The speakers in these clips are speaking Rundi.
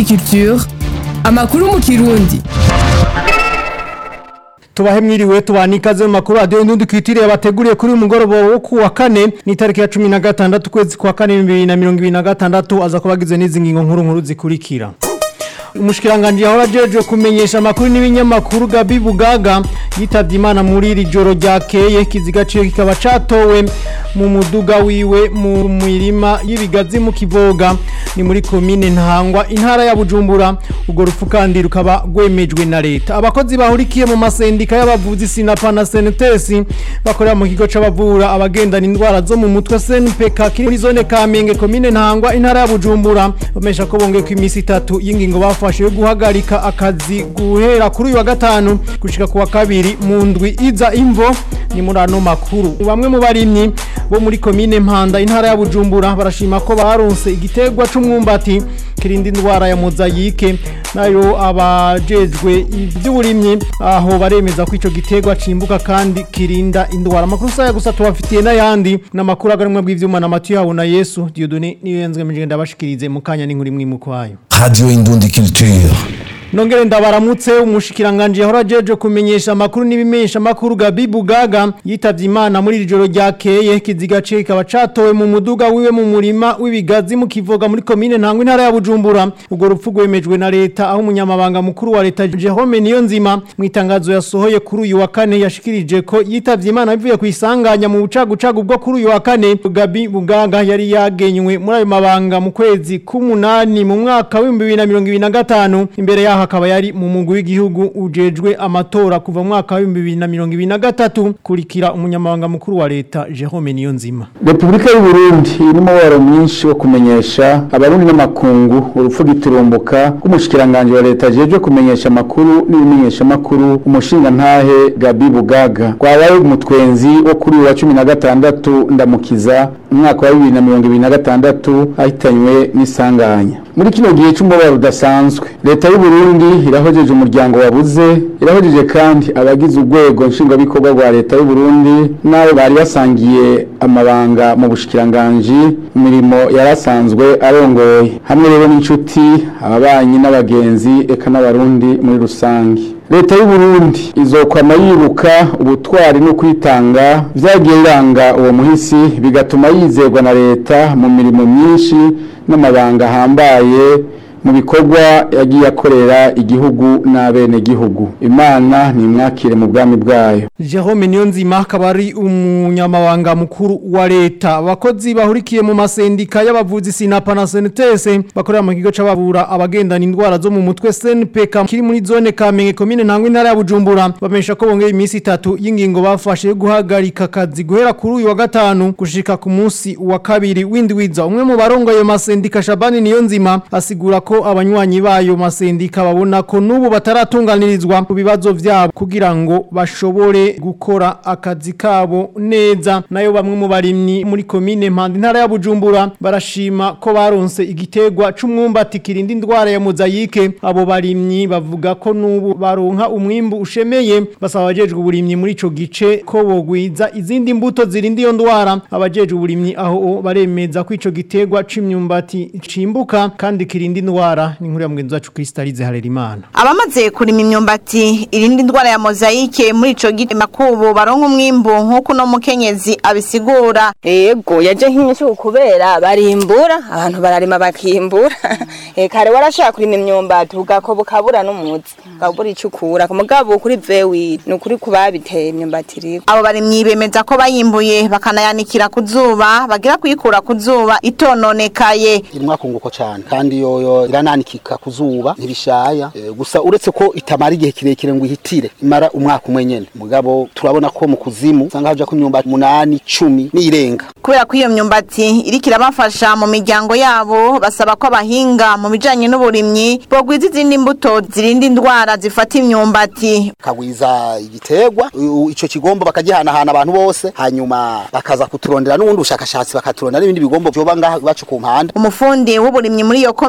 Indundi Culture amakuru mu kirundi tubahe mwiriwe tubana ikaze mu makuru radiyo indundi kwitiriye bateguriye kuri uyu mugoroba wo ku wa kane ni tariki ya cumi na gatandatu ukwezi kwa kane bibiri na mirongo ibiri na gatandatu aza kuba agizwe n'izi ngingo nkuru nkuru zikurikira umushikiranganji yahora ajejwe kumenyesha amakuru n'ibinyamakuru Gabi Bugaga yitavye Imana muri iri joro ryakeye kiziga ciwe kikaba catowe mu muduga wiwe mu mirima y'ibigazi mu Kivoga ni muri komine Ntangwa intara ya Bujumbura ubwo rupfu kandi rukaba rwemejwe na leta abakozi bahurikiye mu masendika y'abavuzi Sinapa na Senetesi bakorera mu kigo c'abavura abagendana indwara zo mu mutwe SNPK kiri muri zone Kamenge komine Ntangwa intara ya Bujumbura bamesha ko bongeye ku imisi itatu y'ingingo bafu bafashe guhagarika akazi guhera kuri uyu wa gatanu gushika ku wa kabiri mu ndwi iza imvo ni muri ano makuru bamwe mu barimyi bo muri komine Mpanda intara ya Bujumbura barashima ko baronse igiterwa c'umwumbati kirinda indwara ya mozayike nayo abajejwe ivy'uburimyi aho baremeza ko ico giterwa cimbuka kandi kirinda indwara amakuru saya gusa tubafitiye n'ayandi n'amakuru agarumwe bw'ivyuma na Matiyu yabo na Yesu Dieudonné niyo yanzwe mije ndabashikirize mu kanya n'inkuru imwe mu kwayo Radio Indundi Culture. Nongere ndabaramutse umushikiranganje yahora ajeje kumenyesha amakuru n'ibimenyesha amakuru Gabi Bugaga yitavye Imana muri iri joro ryakeye kiziga ce kikaba catowe mu muduga wiwe mu murima w'ibigazi mu Kivoga muri commune Ntangwa intara ya Bujumbura ubwo rupfu rwemejwe na leta aho umunyamabanga mukuru wa leta Jerome Niyonzima mu itangazo yasohoye kuri uyu wa kane yashikirije ko yitavye Imana bivuye kwisanganya mu bucagucagu bwo kuri uyu wa kane Gabi Bugaga yari yagenywe muri ayo mabanga mu kwezi k'umunani mu mwaka wa 2025 imbere yaho akaba yari mu mugwi w'igihugu ujejwe amatora kuva mu mwaka wa 2023 kurikira umunyamabanga mukuru wa leta Jerome Niyonzima Republika y'u Burundi irimo waro mwinshi wo kumenyesha abarundi n'amakungu urupfu giturumbuka rw'umushikiranganje wa leta ajejwe kumenyesha amakuru n'ibimenyesha makuru umushinga ntahe Gabi Bugaga rwabaye umutwenzi wo kuri wa 16 ndamukiza umwaka wa 2026 ahitanywe n'isanganya muri kino gihe cy'umubabaro udasanzwe leta y'u Burundi irahojeje umuryango wabuze irahojeje kandi abagize urwego nshingwabikorwa rwa leta y'u Burundi n'abo bari basangiye amabanga mu bushikiranganji imirimo yarasanzwe arongoye hamwe rero n'inshuti ababanyi n'abagenzi eka n'abarundi muri rusange leta y'u Burundi izokwama yibuka ubutwari no kwitanga vyagiye biranga uwo muhisi bigatuma yizerwa na leta mu mirimo myinshi n'amabanga ahambaye mu bikorwa yagiye akorera igihugu n'abene gihugu imana nimwakire mu bwami bwayo Jerome Niyonzima akaba ari umunyamabanga mukuru wa leta abakozi bahurikiye mu masendika y'abavuzi Sinapa na Senetese bakorera mu kigo c'abavura abagendana indwara zo mu mutwe SNPK kiri muri zone Kamenge komine Ntangwa intara ya Bujumbura bamesha ko bongeye imisi itatu y'ingingo bafashe yo guhagarika akazi guhera kuri uyu wa gatanu gushika ku munsi wa kabiri w'indwiza umwe mu barongoye masendika Shabani Niyonzima asigura ko abanywanyi bayo masendika babona ko nubu bataratunganirizwa ku bibazo vyabo kugira ngo bashobore gukora akazi kabo neza nayo bamwe mu barimyi muri komine Mpanda intara ya Bujumbura barashima ko baronse igiterwa c'umwumbati kirinda indwara ya mozayike abo barimyi bavuga ko nubu baronka umwimbu ushemeye basaba abajejwe uburimyi muri ico gice ko bogwiza izindi mbuto zirinda iyo ndwara abajejwe uburimyi aho baremeza ko ico giterwa c'imyumbati cimbuka kandi kirinda indwara ni nkuru ya mugenzi wacu Kristalize Harerimana abamaze kurima imyumbati irindi ndwara ya mozayike muri ico giti makubu baronka umwimbu nk'uko no mukenyezi abisigura yego yaje nk'inyinshi kubera barimbura abantu bararima bakimbura eh kare warashaka kurima imyumbati ugako bukabura n'umuzi ukabura ico ukura ku mugabo kuri vewi ni ukuri kubabiteye imyumbati riko abo barimyi bemeza ko bayimbuye bakanayanikira ku zuba bagira kuyikura ku zuba itononekaye irimwa kunguko cyane kandi yoyo irananikika ku zuba ntibishaya e, gusa uretse ko itamara igihe kirekire ngo ihitire imara umwaka umwe nyene mugabo turabona ko mu kuzimu usanga haja ko imyumbati umunani cumi n'irenga kubera ko iyo myumbati iriko irabafasha mu miryango yabo basaba ko abahinga mu bijanye n'uburimyi bogwiza izindi mbuto zirinda indwara zifata imyumbati kagwiza igiterwa u- ico kigombo bakagihanahana abantu bose hanyuma bakaza kuturondera n'ubundi bushakashatsi bakaturondera n'ibindi bigombo vyoba ngaha iwacu ku mpanda umufundi w'uburimyi muri iyo komine ya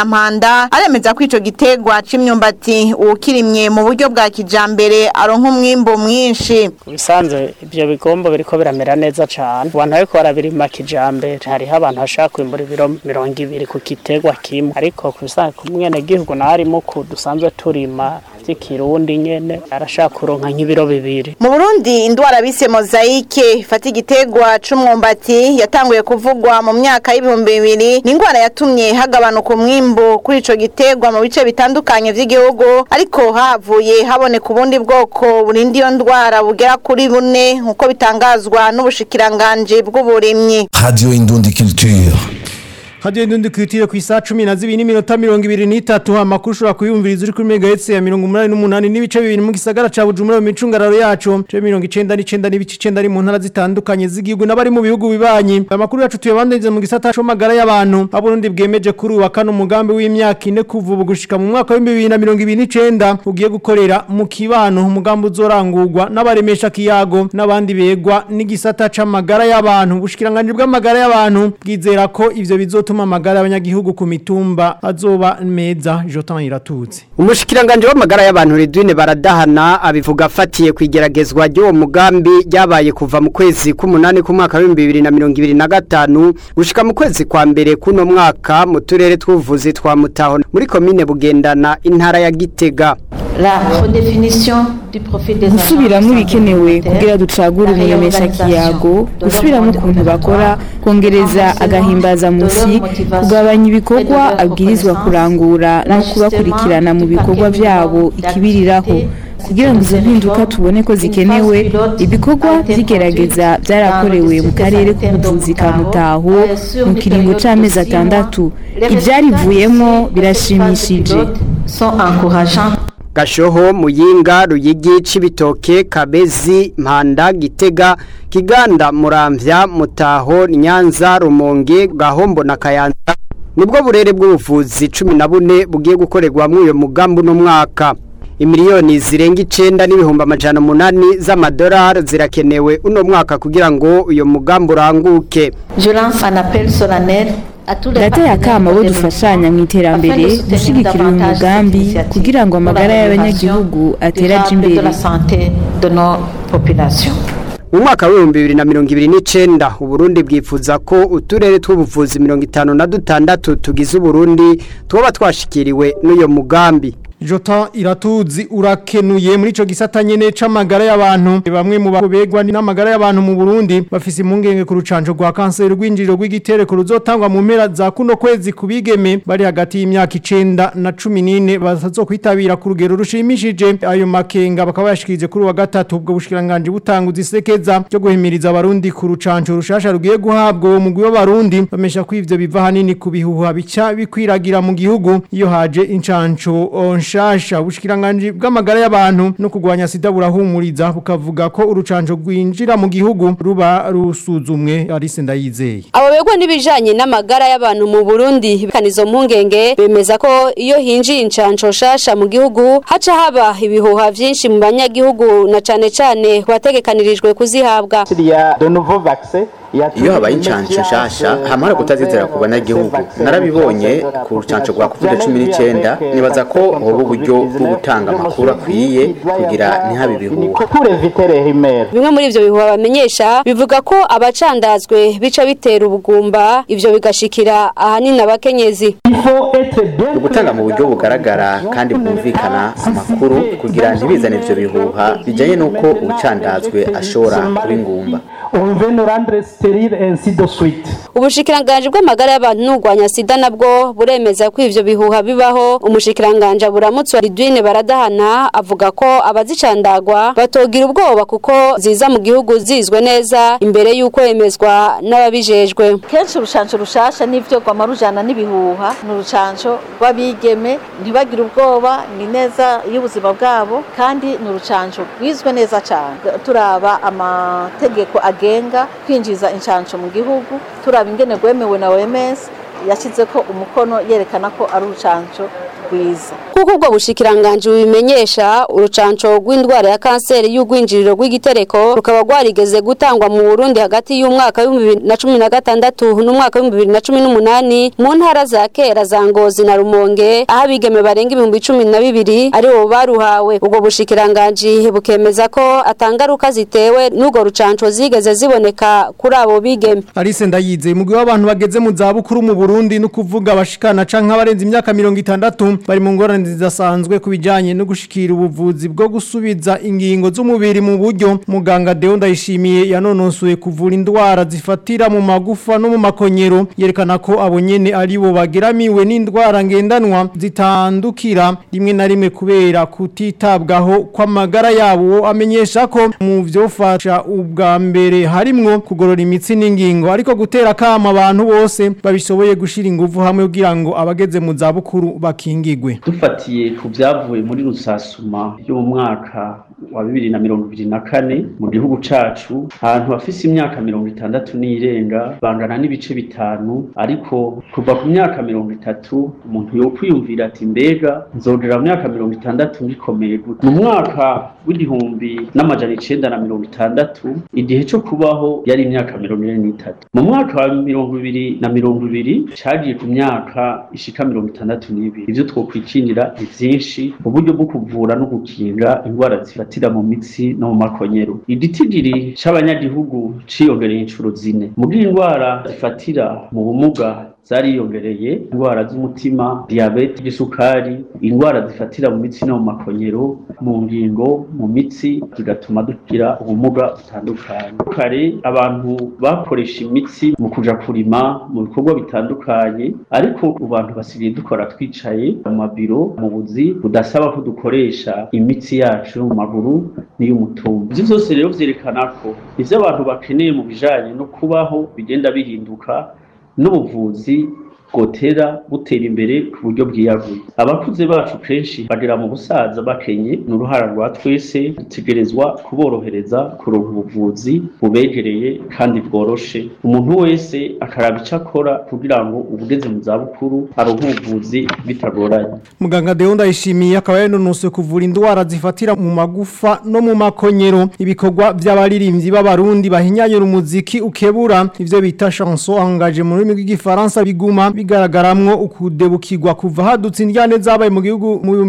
mpanda aremeza ko ico gitegwa c'imyumbati uwukirimye mu buryo bwa kijambere aronka umwimbo mwinshi bisanzwe ibyo bigombo biriko biramera neza cane abantu bariko barabirima kijambere hariho abantu bashaka kwimbura ibiro mirongo ibiri ku gitegwa kimwe ariko ku bisanzwe ku mwenegihugu nawe arimo ku dusanzwe turima vy'ikirundi nyene arashaka kuronka nk'ibiro bibiri mu Burundi indwara bise mozaike ifata igitegwa c'umwumbati yatanguye kuvugwa mu myaka y'ibihumbi bibiri ni indwara yatumye hagabanuka umwimbu kuri ico gitegwa mu bice bitandukanye vy'igihugu ariko havuye haboneka ubundi bwoko burinda iyo ndwara bugera kuri bune nk'uko bitangazwa n'ubushikiranganji bw'uburimyi Radio Indundi Culture. Hadiyo ndundi kwitire ku isa 12 n'iminota 23 amakuru ushobora kuyumviriza uri kuri megahertz ya 188 n'ibice bibiri mu gisagara ca Bujumbura mu micungararo yacu ce 99 n'ibice 9 ari mu ntara zitandukanye z'igihugu n'abari mu bihugu bibanyi amakuru yacu tuyabandiriza mu gisata cyo magara y'abantu aburundi bwemeje kuri uwa kane umugambi w'imyaka ine kuva ubu gushika mu mwaka wa 2029 ugiye gukorera mu kibano umugambi uzorangurwa n'abaremesha kiyago n'abandi begwa n'igisata c'amagara y'abantu ubushikiranganje bw'amagara y'abantu bwizera ko ivyo bizotuma gutuma amagara y'abanyagihugu ku mitumba azoba meza Jotan iratutse umushikiranganje w'amagara y'abantu Redwine baradahana abivuga afatiye kwigeragezwa ry'uwo mugambi ryabaye kuva mu kwezi k'umunani ku mwaka wa 2025 gushika mu kwezi kwa mbere kuno mwaka mu turere tw'ubuvuzi twa Mutaho muri komine Bugendana intara ya Gitega gusubiramo ibikenewe kugira ducagure umuremesha kiyago gusubiramo ukuntu bakora kongereza agahimbaza musi kugabanya ibikorwa abwirizwa kurangura no kubakurikirana mu bikorwa byabo ikibiriraho kugira ngo izo mpinduka tubone ko zikenewe ibikorwa by'igerageza byarakorewe mu karere k'ubuvuzi ka mutaho mu kiringo c'amezi atandatu ibyarivuyemo birashimishije Gashoho, Muyinga, Ruyigi, Cibitoke, Kabezi, Mpanda, Gitega, Kiganda, Muramvya, Mutaho, Nyanza, Rumonge, Gahombo na Kayanza. Nibwo burere bw'ubuvuzi 14 bugiye gukorerwa mu uyo mugambi no mwaka. Imiliyoni zirenga 9 n'ibihumbi amajana munani z'amadolari zirakenewe uno mwaka kugira ngo uyo mugambi uranguke. Je lance un appel solennel Data akama bo dufashanya mu iterambere gushyigikira uyu mugambi kugira ngo amagara y'abanyagihugu ateraje imbere mu mwaka w'ibihumbi bibiri na mirongo ibiri n'icenda uburundi bwifuza ko uturere tw'ubuvuzi mirongo itanu na dutandatu tugize uburundi twoba twashikiriwe n'uyo mugambi Jota iratuzi urakenuye muri ico gisata nyene c'amagara y'abantu bamwe mu babegwa n'amagara y'abantu mu Burundi bafise impungenge ku rucanco rwa kanseri rw'injiriro rw'igitereko ruzotangwa mu mpera za kuno kwezi kubigeme bari hagati y'imyaka 9 na 14 bazazokwitabira ku rugero rushimishije ayo makenga bakaba yashikirije kuri wa gatatu ubwo bushikiranganje butanguza isekeza cyo guhimiriza abarundi ku rucanco rushasha rugiye guhabwa uwo mugwi w'abarundi bamesha ko ivyo biva hanini ku bihuha bica bikwiragira mu gihugu iyo haje incanco nshasha ubushikiranganje bw'amagara y'abantu no kugwanya sida burahumuriza bukavuga ko urucanco rwinjira mu gihugu ruba rusuzumwe Alice Ndayizeye abo begwa n'ibijanye n'amagara y'abantu mu Burundi kanizo mpungenge bemeza ko iyo hinjiye incanco shasha mu gihugu haca haba ibihuha vyinshi mu banyagihugu na cane cane bategekanirijwe kuzihabwa iyo habaye incanco nshasha hamara kutazizera ku banyagihugu narabibonye ku rucanco rwa covid cumi n'icyenda nibaza ko hoba uburyo bwo gutanga amakuru akwiye kugira ntihabe ibihuha bimwe muri ivyo bihuha bamenyesha bivuga ko abacandazwe bica bitera ubugumba ivyo bigashikira ahanini abakenyezi gutanga mu buryo bugaragara kandi bwumvikana amakuru kugira ntibizane ivyo bihuha bijanye n'uko ubucandazwe ashobora kuba ingumba ubushikiranganje bw'amagara y'abantu n'urwanya sida nabwo buremeza ko ivyo bihuha bibaho umushikiranganje buramutse wa Ridwine baradahana avuga ko abazicandagwa batogira ubwoba kuko ziza mu gihugu zizwe neza imbere y'uko yemezwa n'ababijejwe kenshi urucanco rushasha n'ivyo rwama rujana n'ibihuha ni urucanco rw'abigeme ntibagire ubwoba ni neza y'ubuzima bwabo kandi ni urucanco rwizwe neza cane turaba amategeko agenga kwinjiza incanco mu gihugu turaba ingene rwemewe na OMS yashyize ko umukono yerekana ko ari urucanco rwiza kuko ubwo bushikiranganje bubimenyesha urucanco rw'indwara ya kanseri y'ugwinjiriro rw'igitereko rukaba rwarigeze gutangwa mu Burundi hagati y'umwaka wa 2016 n'umwaka wa 2018 mu ntara za kera za Ngozi na Rumonge aho abigeme barenga ibihumbi cumi na bibiri ari bo baruhawe ubwo bushikiranganje bukemeza ko atangaruka zitewe n'ubwo rucanco zigeze ziboneka kuri abo bigeme Alice Ndayize mugwi w'abantu bageze mu zabukuru mu Burundi no kuvuga abashikana canke abarenze imyaka 60 bari mu ngorane zidasanzwe kubijanye no gushikira ubuvuzi bwo gusubiza ingingo z'umubiri mu buryo muganga Deo Ndayishimiye yanononsuye kuvura indwara zifatira mu magufa no mu makonyero yerekana ko abo nyene ari bo bageramiwe n'indwara ngendanwa zitandukira rimwe na rimwe kubera kutitabwaho kw'amagara yabo amenyesha ko mu vyofasha ubwa mbere harimwo kugorora imitsi n'ingingo ariko gutera kama abantu bose babishoboye gushira ingufu hamwe kugira ngo abageze mu zabukuru bakingigwe dufatiye ku byavuye muri rusasuma yo mu mwaka wa bibiri na mirongo ibiri na kane mu gihugu cacu ahantu bafise imyaka mirongo itandatu n'irenga bangana n'ibice bitanu ariko kuva ku myaka mirongo itatu umuntu yokwiyumvira ati mbega nzogera mu myaka mirongo itandatu ngikomeye gute mu mwaka w'igihumbi n'amajana icenda na mirongo itandatu igihe co kubaho yari imyaka mirongo ine n'itatu mu mwaka wa mirongo ibiri na mirongo ibiri cagiye ku myaka ishika mirongo itandatu n'ibiri ivyo twokwikinira ni vyinshi uburyo bwo kuvura no gukinga indwara zifatira mu mitsi no mu makonyero igitigiri c'abanyagihugu ciyongereye incuro zine mu bw'indwara zifatira mu bumuga zariyongereye indwara z'umutima diyabete igisukari indwara zifatira mu mitsi no mu makonyero mu ngingo mu mitsi zigatuma dugira ubumuga butandukanye kare abantu bakoresha imitsi mu kuja kurima mu bikorwa bitandukanye ariko abantu basigaye dukora twicaye mu mabiro mu buzi budasaba ko dukoresha imitsi yacu mu maguru n'iy'umutumba ivyo vyose rero vyerekana ko ivyo abantu bakeneye mu bijanye no kubaho bigenda bihinduka n'ubuvuzi bwotera butera imbere ku buryo bwiyaguye abakuze bacu kenshi bagera mu busaza bakenye ni uruhara rwa twese dutegerezwa kuborohereza kuronka ubuvuzi bubegereye kandi bworoshe umuntu wese akaraba icyo akora kugira ngo ubugeze mu zabukuru aronke ubuvuzi bitagoranye Muganga Deo Ndayishimiye akaba yanonose kuvura indwara zifatira mu magufa no mu makonyero ibikorwa by'abaririmbyi b'abarundi bahinyanyura umuziki ukebura ivyo bita chanson engagée mu rurimi rw'igifaransa biguma bigaragaramwo ukudebukirwa kuva hadutse indyane zabaye mu gihugu mu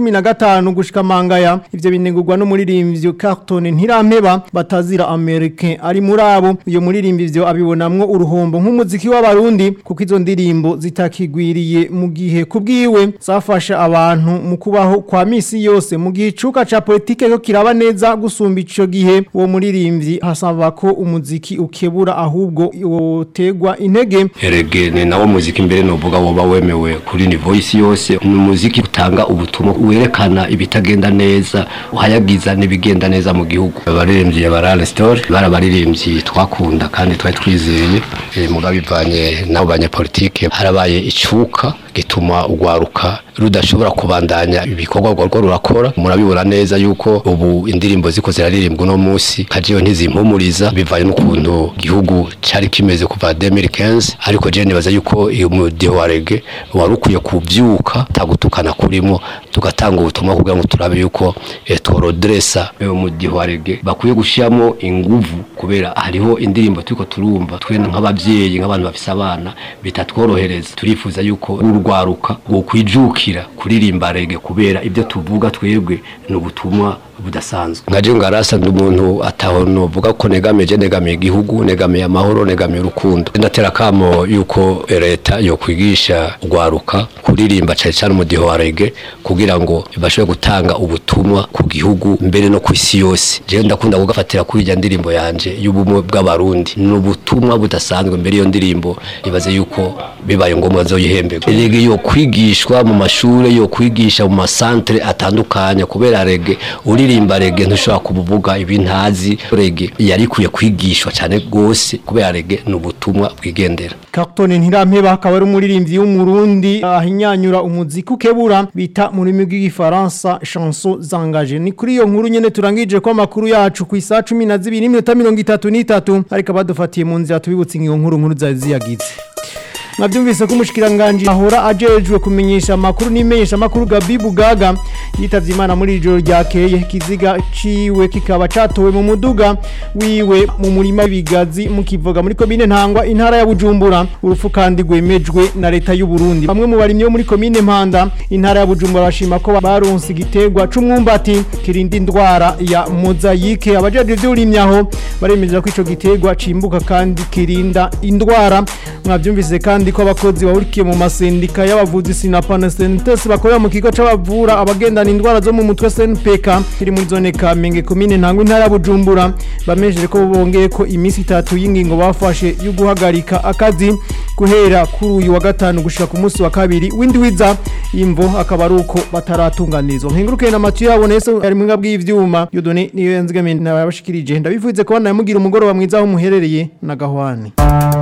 2015 gushika mangaya ivyo binegurwa n'umuririmbyi Carton Ntirampeba batazira American ari muri abo uyo muririmbyi ivyo abibonamwo uruhombo nk'umuziki w'abarundi kuko izo ndirimbo zitakigwiriye mu gihe kubwiwe zafasha abantu mu kubaho kwa misi yose mu gihe icuka ca politike ko kiraba neza gusumba ico gihe uwo muririmbyi hasaba ko umuziki ukebura ahubwo wotegwa intege erege ni nawo muziki mbere novuga woba wemewe kuri ni voice yose ni umuziki utanga ubutumwa werekana ibitagenda neza uhayagiza n'ibigenda neza mu gihugu abaririmbyi ya barale story barabaririmbyi twakunda kandi twari twizeye eh, mugabo bivanye nabo banyapolitike harabaye icuka gituma ugwaruka rudashobora kubandanya ibikorwa rwo rurakora murabibona neza yuko ubu indirimbo ziko ziraririmbwa uno munsi kajiyo ntizimpumuriza bivanye n'ukuntu igihugu cari kimeze kuva 2015 ariko je nibaza yuko uyu mudiho wa rege wari ukwiye kuvyuka tagutukana kurimo tugatanga ubutumwa kugira ngo turabe yuko eh, tworodresa uyu mudiho wa rege bakwiye gushiramo inguvu kubera hariho indirimbo turiko turumva twe nk'abavyeyi nk'abantu bafise abana bitatworohereza turifuza yuko urwaruka rwo kwijukira kuririmba rege kubera ibyo tuvuga twebwe ni ubutumwa budasanzwe nkaje ngarasa ndi umuntu ataho novuga ko negamije negamiye igihugu negamiye amahoro negamiye urukundo ndatera kamo yuko leta yo kwigisha ugwaruka kuririmba cyane cyane umudiho wa rege kugira ngo bashobore gutanga ubutumwa ku gihugu mbere no ku isi yose je ndakunda kugafatira kuri irya ndirimbo yanje y'ubumwe bw'abarundi ni ubutumwa budasanzwe mbere iyo ndirimbo ibaze yuko bibaye ngombwa zoyihembegwa rege yo kwigishwa mu mashure yo kwigisha mu masantere atandukanye kubera rege uririmba rege ntushobora kubuvuga ibintazi rege yarikuye kwigishwa cyane gose kubera rege ni ubutumwa bwigendera Carton Ntirampeba akaba ari umuririmbyi w'umurundi ahinyanyura umuziki ukebura bita mu rurimi rw'igifaransa chanson zangaje ni kuri iyo nkuru nyene turangije ko amakuru yacu ku isa 12 n'iminota 33 ariko badufatiye mu nzira tubibutse ingiyo nkuru nkuru zaziyagize mwabyumvise ko umushikiranganje ahora ajejwe kumenyesha amakuru n'imenyesha amakuru Gabi Bugaga yitavye imana muri ijoro ryakeye kiziga ciwe kikaba catowe mu muduga wiwe mu murima w'ibigazi mu kivoga muri komine ntangwa intara ya Bujumbura urupfu kandi rwemejwe na leta y'u Burundi bamwe mu barimyi bo muri komine Mpanda intara ya Bujumbura bashima ko baronse igiterwa c'umwumbati kirinda indwara ya mozayike abajeje ivy'urimyaho baremeza ko ico giterwa cimbuka kandi kirinda indwara mwavyumvise kandi ko abakozi bahurikiye mu masendika y'abavuzi Sinapana Sentes bakorera mu kigo c'abavura abagendana indwara zo mu mutwe SNPK kiri muri zone Kamenge komine ntangwa intara ya Bujumbura bamejeje ko bongeye ko iminsi itatu y'ingingo bafashe yo guhagarika akazi guhera kuri uyu wa gatanu gushika ku munsi wa kabiri windi wiza imvo akaba ari uko bataratunganirizwa nkenguruke na Mathieu yabonese ari mu ngabwi y'ivyuma yodone niyo yanzigamiye nabashikirije ndabivuze ko namugira umugoroba mwiza aho muherereye na gahwane